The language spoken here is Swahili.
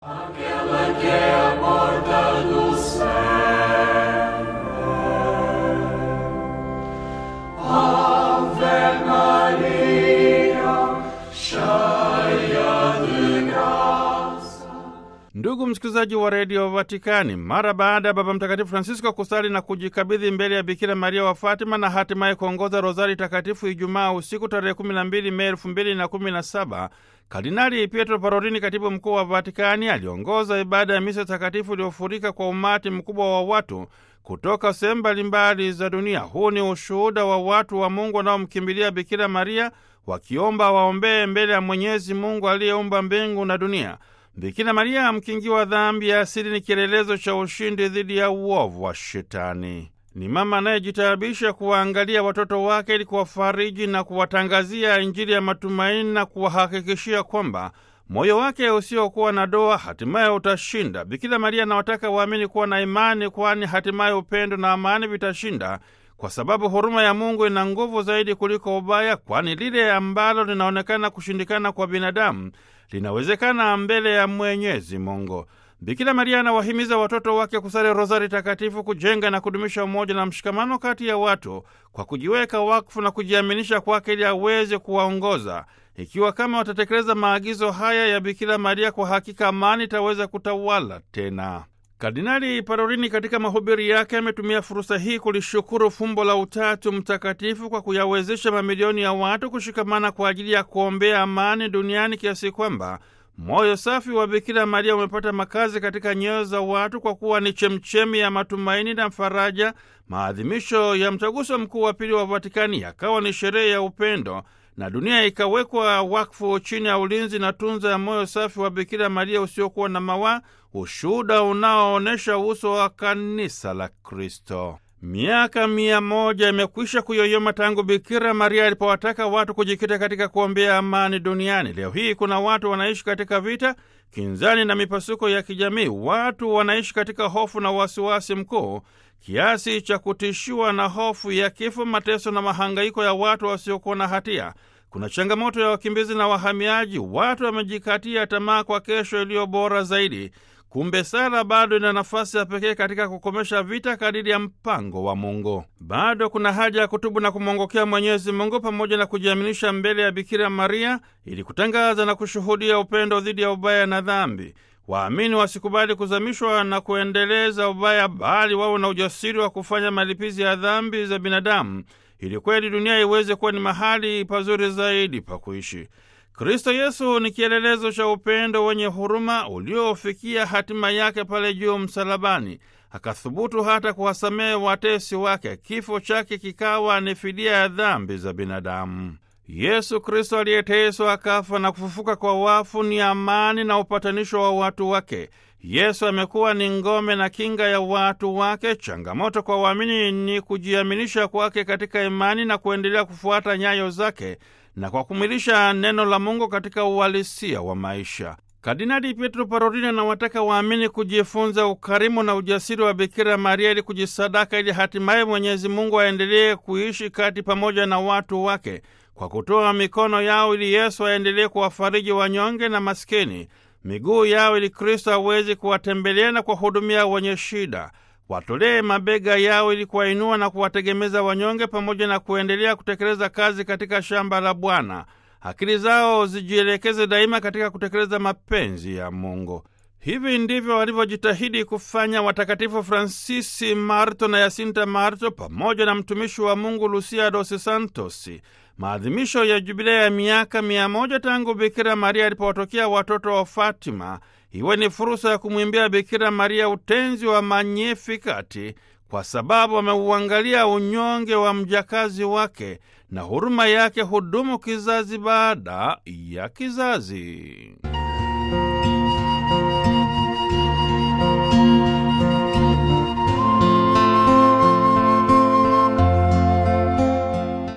Ndugu msikilizaji wa redio Vatikani, mara baada ya Baba Mtakatifu Francisco kusali na kujikabidhi mbele ya Bikira Maria wa Fatima na hatimaye kuongoza rozari takatifu Ijumaa usiku tarehe 12 Mei 2017, Kardinali Pietro Parolini, katibu mkuu wa Vatikani, aliongoza ibada ya misa takatifu iliyofurika kwa umati mkubwa wa watu kutoka sehemu mbalimbali za dunia. Huu ni ushuhuda wa watu wa Mungu wanaomkimbilia Bikira Maria wakiomba waombee mbele ya Mwenyezi Mungu aliyeumba mbingu na dunia. Bikira Maria mkingiwa dhambi ya asili ni kielelezo cha ushindi dhidi ya uovu wa Shetani. Ni mama anayejitaabisha kuwaangalia watoto wake ili kuwafariji na kuwatangazia Injili ya matumaini na kuwahakikishia kwamba moyo wake usiokuwa na doa hatimaye utashinda. Bikira Maria anawataka waamini kuwa na imani, kwani hatimaye upendo na amani vitashinda, kwa sababu huruma ya Mungu ina nguvu zaidi kuliko ubaya, kwani lile ambalo linaonekana kushindikana kwa binadamu linawezekana mbele ya Mwenyezi Mungu. Bikira Maria anawahimiza watoto wake kusali rozari takatifu, kujenga na kudumisha umoja na mshikamano kati ya watu kwa kujiweka wakfu na kujiaminisha kwake ili aweze kuwaongoza. Ikiwa kama watatekeleza maagizo haya ya Bikira Maria, kwa hakika amani itaweza kutawala tena. Kardinali Parolini katika mahubiri yake ametumia fursa hii kulishukuru fumbo la Utatu Mtakatifu kwa kuyawezesha mamilioni ya watu kushikamana kwa ajili ya kuombea amani duniani kiasi kwamba moyo safi wa Bikira Maria umepata makazi katika nyoyo za watu kwa kuwa ni chemchemi ya matumaini na faraja. Maadhimisho ya mtaguso mkuu wa pili wa Vatikani yakawa ni sherehe ya upendo na dunia ikawekwa wakfu chini ya ulinzi na tunza ya moyo safi wa Bikira Maria usiokuwa na mawaa, ushuhuda unaoonyesha uso wa kanisa la Kristo. Miaka mia moja imekwisha kuyoyoma tangu Bikira Maria alipowataka watu kujikita katika kuombea amani duniani. Leo hii kuna watu wanaishi katika vita, kinzani na mipasuko ya kijamii. Watu wanaishi katika hofu na wasiwasi mkuu kiasi cha kutishiwa na hofu ya kifo, mateso na mahangaiko ya watu wasiokuwa na hatia. Kuna changamoto ya wakimbizi na wahamiaji. Watu wamejikatia tamaa kwa kesho iliyo bora zaidi. Kumbe sala bado ina nafasi ya pekee katika kukomesha vita kadiri ya mpango wa Mungu. Bado kuna haja ya kutubu na kumwongokea Mwenyezi Mungu pamoja na kujiaminisha mbele ya Bikira Maria ili kutangaza na kushuhudia upendo dhidi ya ubaya na dhambi. Waamini wasikubali kuzamishwa na kuendeleza ubaya, bali wawe na ujasiri wa kufanya malipizi ya dhambi za binadamu ili kweli dunia iweze kuwa ni mahali pazuri zaidi pa kuishi. Kristo Yesu ni kielelezo cha upendo wenye huruma uliofikia hatima yake pale juu msalabani. Akathubutu hata kuwasamehe watesi wake. Kifo chake kikawa ni fidia ya dhambi za binadamu. Yesu Kristo aliyeteswa akafa na kufufuka kwa wafu ni amani na upatanisho wa watu wake. Yesu amekuwa ni ngome na kinga ya watu wake. Changamoto kwa waamini ni kujiaminisha kwake katika imani na kuendelea kufuata nyayo zake na kwa kumwilisha neno la Mungu katika uhalisia wa maisha. Kardinali Pietro Parolini anawataka waamini kujifunza ukarimu na ujasiri wa Bikira Maria ili kujisadaka, ili hatimaye Mwenyezi Mungu aendelee kuishi kati pamoja na watu wake kwa kutoa mikono yao ili Yesu aendelee kuwafariji wanyonge na maskini, miguu yao ili Kristo aweze kuwatembelea na kuwahudumia wenye shida watolee mabega yao ili kuwainua na kuwategemeza wanyonge, pamoja na kuendelea kutekeleza kazi katika shamba la Bwana. Akili zao zijielekeze daima katika kutekeleza mapenzi ya Mungu. Hivi ndivyo walivyojitahidi kufanya watakatifu Fransisi Marto na Yasinta Marto pamoja na mtumishi wa Mungu Lucia dos Santos. Maadhimisho ya jubilea ya miaka mia moja tangu Bikira Maria alipowatokea watoto wa Fatima iwe ni fursa ya kumwimbia Bikira Maria utenzi wa Magnifikati, kwa sababu ameuangalia unyonge wa mjakazi wake na huruma yake hudumu kizazi baada ya kizazi.